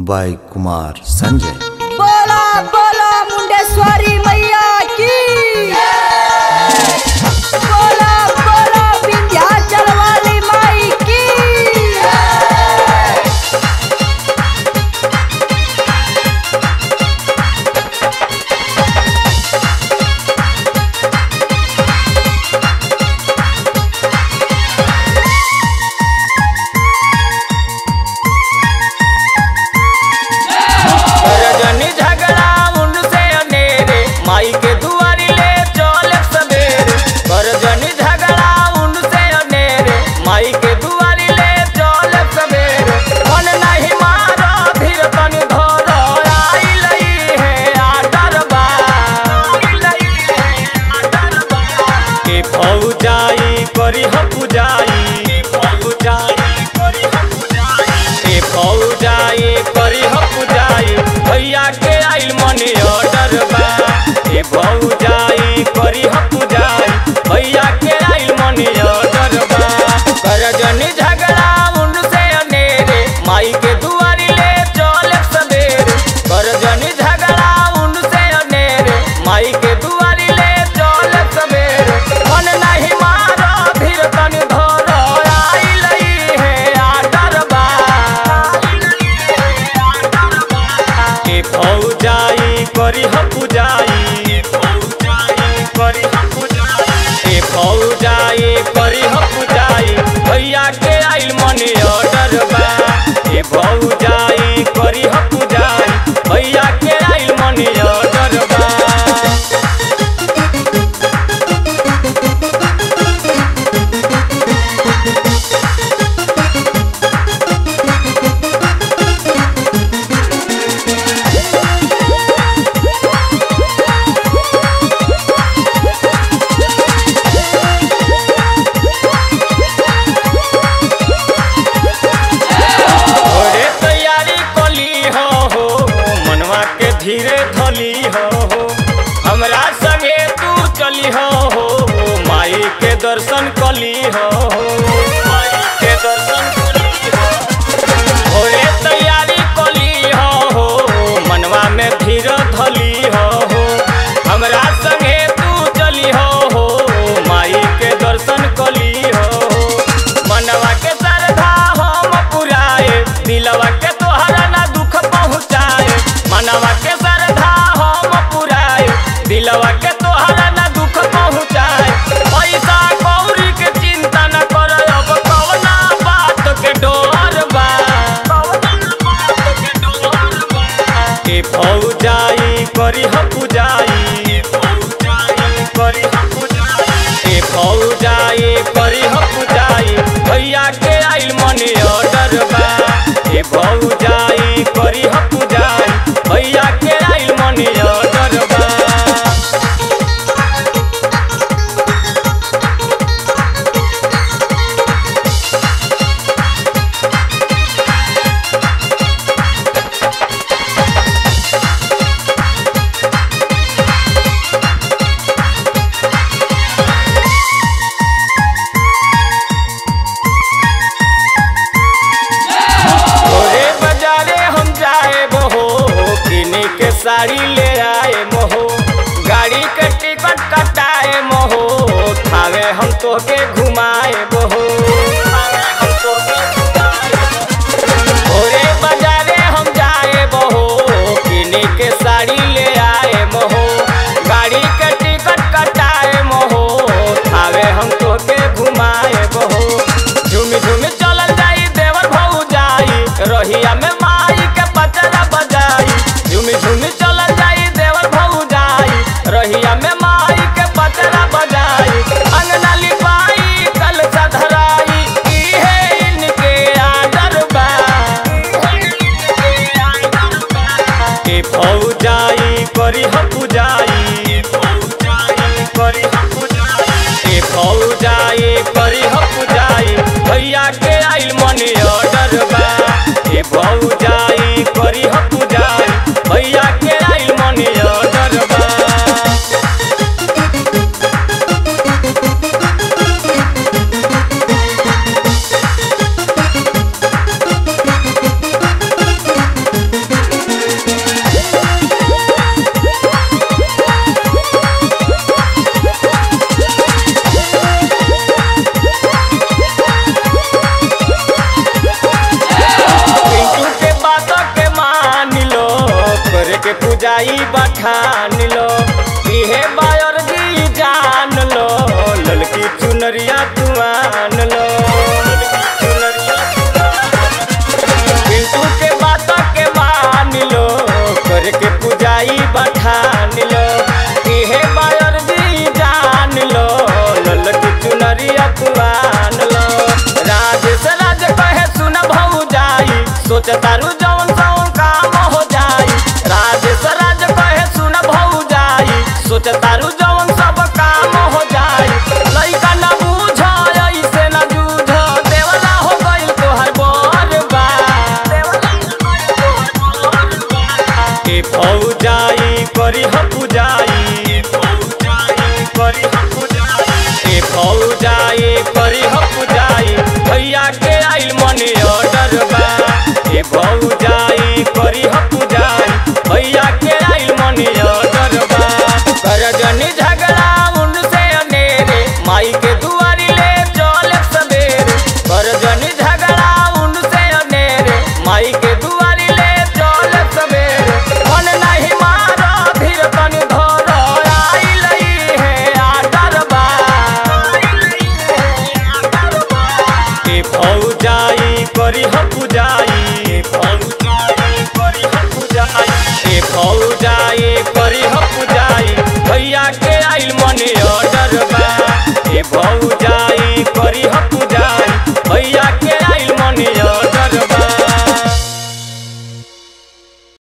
by Kumar Sanjay. बोला बोला मुंडेश्वरी मैया की बोला बोला विंध्याचल वाली माई की रजनी झगड़ा उनसे अनेरे माई के दुआरी ले चल सवेरे रजनी झगड़ा उनसे अनेरे माई के दुआरी ले चल सवेरे मन नहीं मारा फिर तन धर आई लई है आडर बा के फौजाई करी ह पुजाई फौजाई करी ह पुजाई ए फौजाई करी ह पुजाई भैया के आइल मनी ऑर्डर बा ए फौजाई करी ह पुजाई भैया के आइल मनी ऑर्डर बा करजनी झगड़ा उनसे अनेरे माई के दुआरी ले चल सवेरे करजनी झगड़ा उनसे अनेरे माई के दुआरी ले चल सवेरे मन नहीं मारा फिर तन धर आई लई है आडर बा के फौजाई करी ह पुजाई फौजाई करी ह पुजाई ए फौजाई करी ह पुजाई भैया के आइल मनी ऑर्डर बा ए फौजाई करी ह पुजाई भैया के आइल मनी ऑर्डर बा ओरे तैयारी कली हो हो मनवा के धीरे धली हो हो हमरा संगे तू चली हो हो माई के दर्शन कली हो हो माई के दर्शन कली हो ओरे तैयारी कली हो हो मनवा में धीरे धली हो हो हमरा संगे तू चली हो हो माई के दर्शन कली हो हो मनवा के श्रद्धा हम पुराए दिलवा के तोहरा ना दुख पहुँचाए मनवा के श्रद्धा हम पुराए दिलवा के तोहरा ना दुख पहुँचाए पैसा कौड़ी के चिंता न कर अब कवना बात के डर बा के फौजाई करी ह पुजाई फौजाई करी ह पुजाई ए फौजाई करी ह पुजाई भैया के आइल मनी ऑर्डर बा ए फौजाई करी ह पुजाई भैया के आइल मनी ऑर्डर बा ओरे बाजारे हम जाए बहो किने के साड़ी ले आए मोहो गाड़ी के टिकट कटाए मोहो थावे हम तोके घुमाए बहो ओरे बाजारे हम जाए बहो किने के साड़ी ले आए मोहो गाड़ी के टिकट कटाए मोहो थावे हम तोके घुमाए बहो झूमी झूमी चलल जाई देवर भऊ जाई रहिया में माई के पचरा बजाई झूमी झूमी चलल जाई देवर भऊ जाई रहिया में माई के पचरा बजाई अंगना लिपाई कल सधराई इहे इनके आदर बा के फौजाई करी ह पुजाई फौजाई करी ह पुजाई ए फौजाई करी ह पुजाई भैया के आइल मनी ऑर्डर बा ए फौजाई करी ह पुजाई भैया के आइल मनी ऑर्डर बा बोला पुजाई बखान लो इहे बायर दी जान लो ललकी चुनरिया तुआन लो ललकी चुनरिया पिंटू के बात के मान लो करके पुजाई बठान लो इहे बायर दी जान लो ललकी चुनरिया तुआन लो राजेश राज कहे सुन भौ जाई सोच तारू जौन सौन काम हो जाई राजेश राज कहे सुन भौ जाई सोच तारू जौन सब काम हो जाई लइका न बूझ ऐसे न जूझ देवला हो गइल तोहर बरबा ए फौजाई करी ह पुजाई करी ह पुजाई ए फौजाई करी ह पुजाई भैया के आइल मनी ऑर्डर बा ए फौजाई करी ह पुजाई